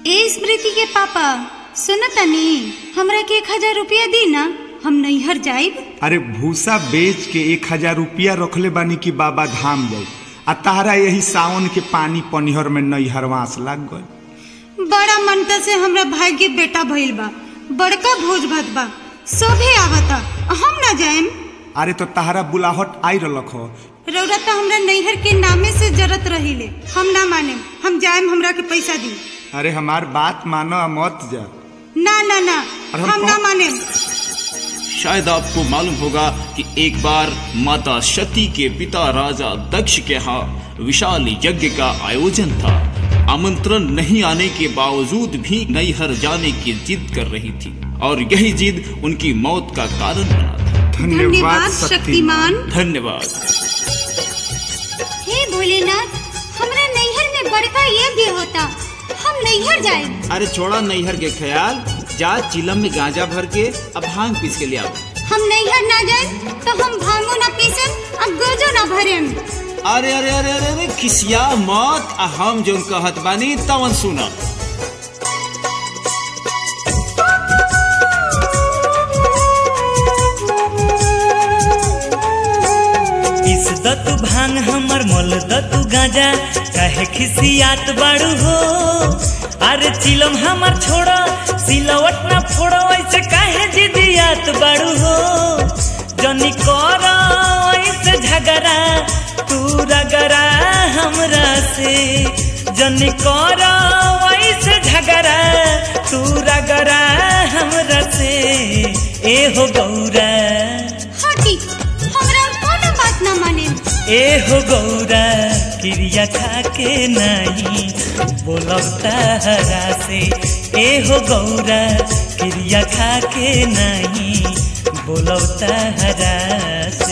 ए स्मृति के पापा सुन तनी हमरा के एक हजार रुपया दी ना हम नैहर जाइब अरे भूसा बेच के एक हजार रुपया रखले बानी कि बाबा धाम जाई आ तारा यही सावन के पानी पनिहर में नैहरवास लग गई बड़ा मनता से हमरा भाई के बेटा भइल बा बड़का भोज भात बा सभे आवता हम ना जाएम अरे तो तारा बुलाहट आई रलख हो रौरा तो हमरा नैहर के नामे से जरत रहिले हम ना मानेम हम जाएम हमरा के पैसा दी अरे हमार बात मानो आ मत जा ना ना ना और हम हम ना कौन- मानेम शायद आपको मालूम होगा कि एक बार माता सती के पिता राजा दक्ष के यहाँ विशाल यज्ञ का आयोजन था आमंत्रण नहीं आने के बावजूद भी नैहर जाने की जिद कर रही थी और यही जिद उनकी मौत का कारण बना था धन्यवाद शक्तिमान धन्यवाद हे भोलेनाथ हमरा नैहर में बड़का यज्ञ होता हम नैहर जाएब अरे छोड़ा नैहर के ख्याल जा चिलम में गांजा भर के अब भांग पीस के ले आओ हम नैहर ना जाए तो हम भांगो ना पीसेम और गोजो ना भरेम अरे अरे अरे अरे अरे खिसिया मत आ हम जो कहत बानी तवन सुना इस दतु भांग हमर मोल दतु गांजा काहे खिसियात बाड़ू हो अरे चिलम हमर छोड़ा सिलवट ना फोड़ो ऐसे काहे जिदियात बाड़ू हो जनी कर ऐसे झगड़ा तू रगड़ा हमरा से जनी कर ऐसे झगड़ा तू रगड़ा हमरा से ए हो गौरा हटी हमरा कोनो बात ना मानेम ए हो गौरा क्रिया खा के नहीं बोलब तारा से ए हो गौरा क्रिया खा के नहीं बोलब तारा से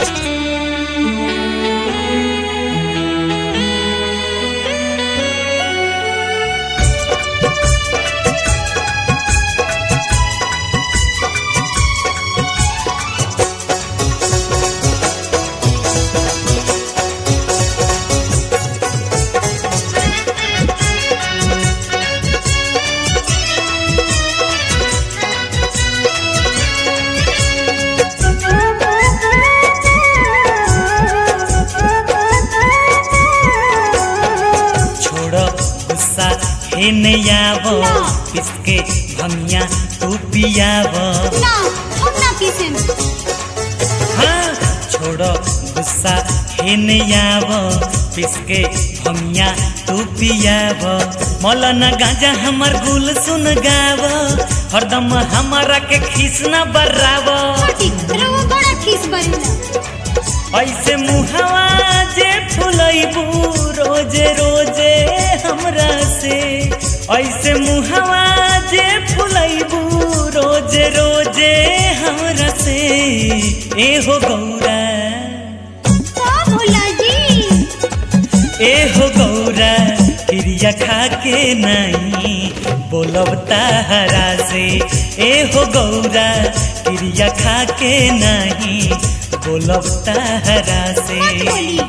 छोड़ो गुस्सा हे नयावो किसके भमिया तू पियावो ना हम ना पीसेम हाँ छोड़ो गुस्सा हे नयावो किसके भमिया तू पियावो मौलाना गांजा हमर गुल सुन गावो हरदम हमारा के खीस न बर्रावो हटी रवा बड़ा खीस बरेला ऐसे मुहवा जे फुलैबू रोजे रोजे हमरा से ऐसे मुहवा जे फुलैबू रोजे रोजे हमरा से ए हो गौरा का भोला जी ए हो गौरा क्रिया खा के नहीं बोलब तारा से ए हो गौरा क्रिया खा के नहीं बोलब तारा से बोली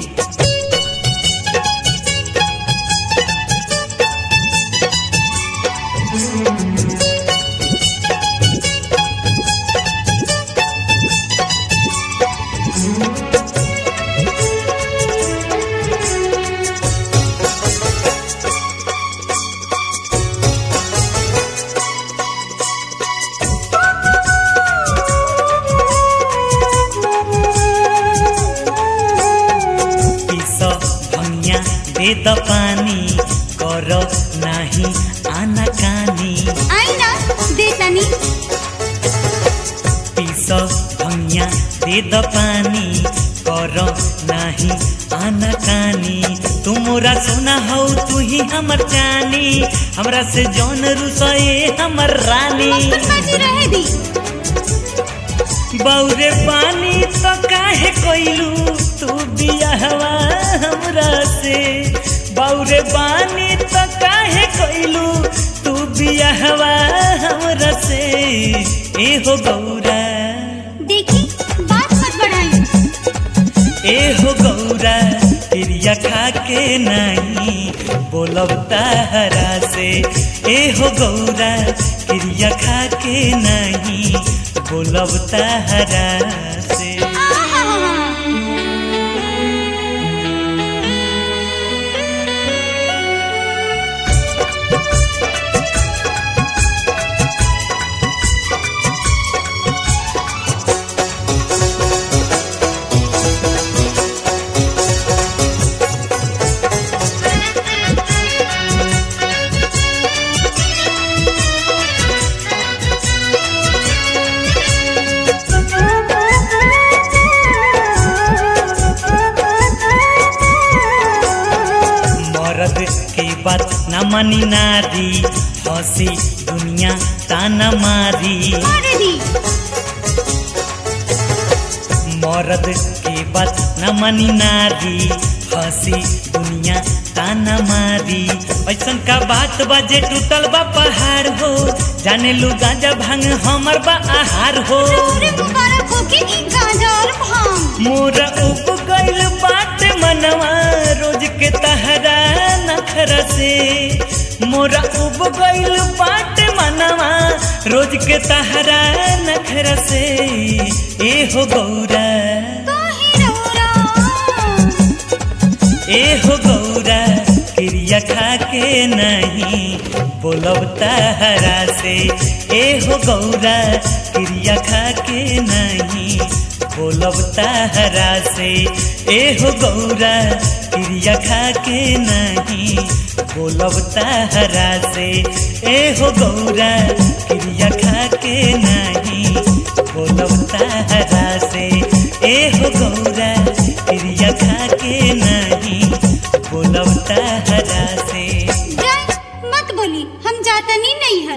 पिस भंगिया दे द पानी कर नाही आना कानी आई ना दे तनी पिस भंगिया दे द पानी कर नाही आना कानी तू मोरा सोना हो तू ही हमर जानी हमरा से जौन रुसए हमर रानी बाजी रहे दी बौरे पानी तो काहे कोइलू तू बियाहवा हमरा से बौरे पानी तो काहे कोइलू तू बियाहवा हमरा से ए हो गौरा देखी बात मत बढ़ाई ए हो गौरा क्रिया क्रिया खा के नहीं बोलब ताहरा से ए हो गौरा क्रिया खा के नहीं बोलब ताहरा से मर्द की बात न मानी नारी हंसी दुनिया ताना मारी अरे दी मर्द की बात न मानी नारी हंसी दुनिया ताना मारी ऐसन का बात बा जे टूटल बा पहाड़ हो जाने लू गांजा भांग हमर बा आहार हो रे मुबारक हो कि ई गांजा और भांग मोरा उब गइल बाट मनवा रोज के तहरा नखरा से मोरा उब गइल बाट मनवा रोज के तहरा नखरा से ए हो गौरा काहे रौरा ए हो गौरा क्रिया खा के नहीं बोलब तहरा से ए हो गौरा क्रिया खा के नहीं बोलब तहरा से ए हो गौरा क्रिया खा के नहीं बोलब तहरा से ए हो गौरा क्रिया खा के नहीं बोलब तहरा से ए हो गौरा क्रिया खा के नहीं बोलब तहरा से जाए मत बोली हम जातनी नहीं